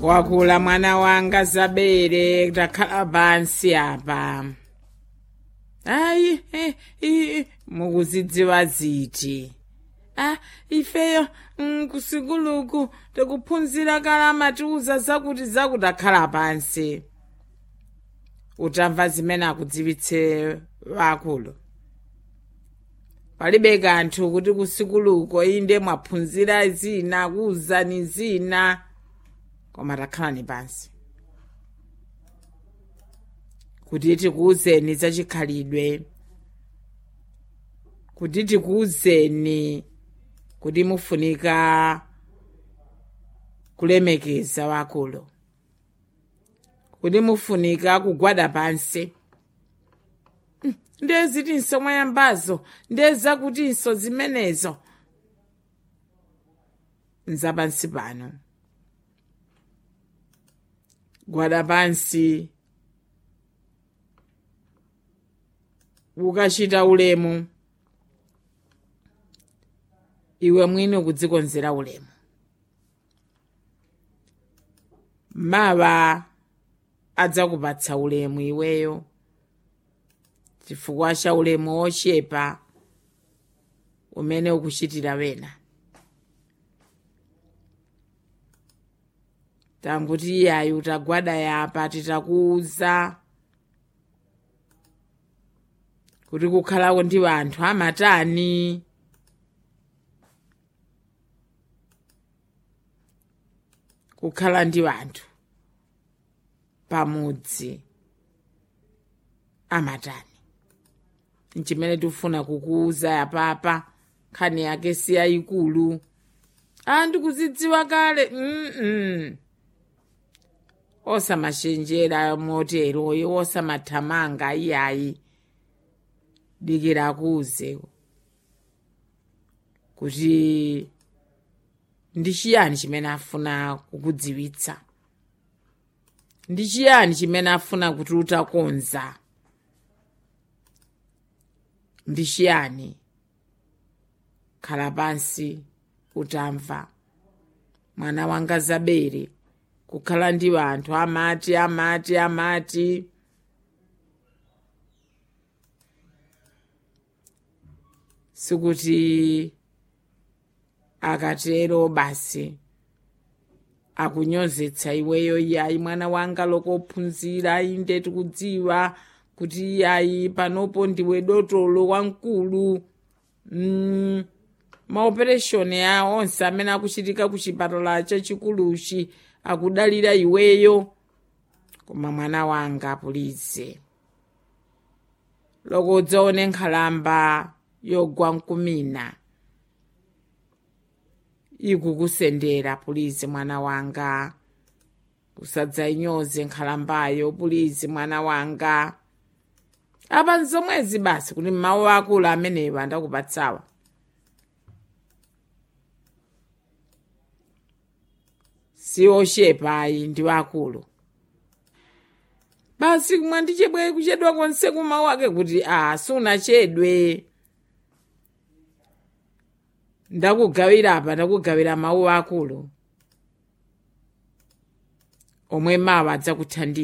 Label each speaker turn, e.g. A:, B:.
A: wakula mwana wanga zabere takhala pansi apa ayi eh, eh, mukuzidziwa ziti ah ifeyo mm, kusikuluku tikuphunzira kala matiuza zakuti zakuti akhala pansi utamva zimene akudziwitse wakulu palibe kanthu kuti kusikuluko inde mwaphunzira zina kuwuzani zina koma takhalani pansi kuti tikuwuzeni zachikhalidwe kuti tikuwuzeni kuti mufunika kulemekeza wakulu kuti mufunika kugwada pansi ndezitinso mwayambazo ndezakutinso zimenezo nzapansi pano gwada pansi ukachita ulemu iwe mwini ukudzikonzera ulemu mawa adzakupatsa ulemu iweyo chifukwa cha ulemu wochepa umene ukuchitira wena tanguti iyayi utagwada yapa titakuwuza kuti kukhalako ndi anthu amatani kukhala ndi anthu pamudzi amatani nchimene tikufuna kukuwuza yapapa nkhani yake si yayikulu a ndikuzidziwa kale mm osamachenjera moteroyo osamathamanga iyayi dikira akuwuze kuti ndi chiyani chimene afuna kukudziwitsa ndi chiyani chimene afuna kuti utakonza ndi chiyani khala pansi utamva mwana wanga zabere kukhala ndi anthu amati amati amati sikuti akatero basi akunyozetsa iweyo iyayi mwana wanga lokophunzira inde tikudziwa kuti iyayi panopo ndiwe dotolo wamkulu mm, maopereshoni a onse amene akuchitika ku chipatala chachikuluchi akudalira iweyo koma mwana wanga pulize loko udzaone nkhalamba yogwa mkumina ikukusendera pulizi mwana wanga usadzayinyoze nkhalambayo pulizi mwana wanga apa nzomwezi basi kuti mawu akulu amenewa andakupatsawa si ochepayi ndi akulu basi mwandichedwe kuchedwa konse kumawu ake kuti a sunachedwe ndakugawira apa ndakugawira mawu akulu omwe mawa adzakuthandiza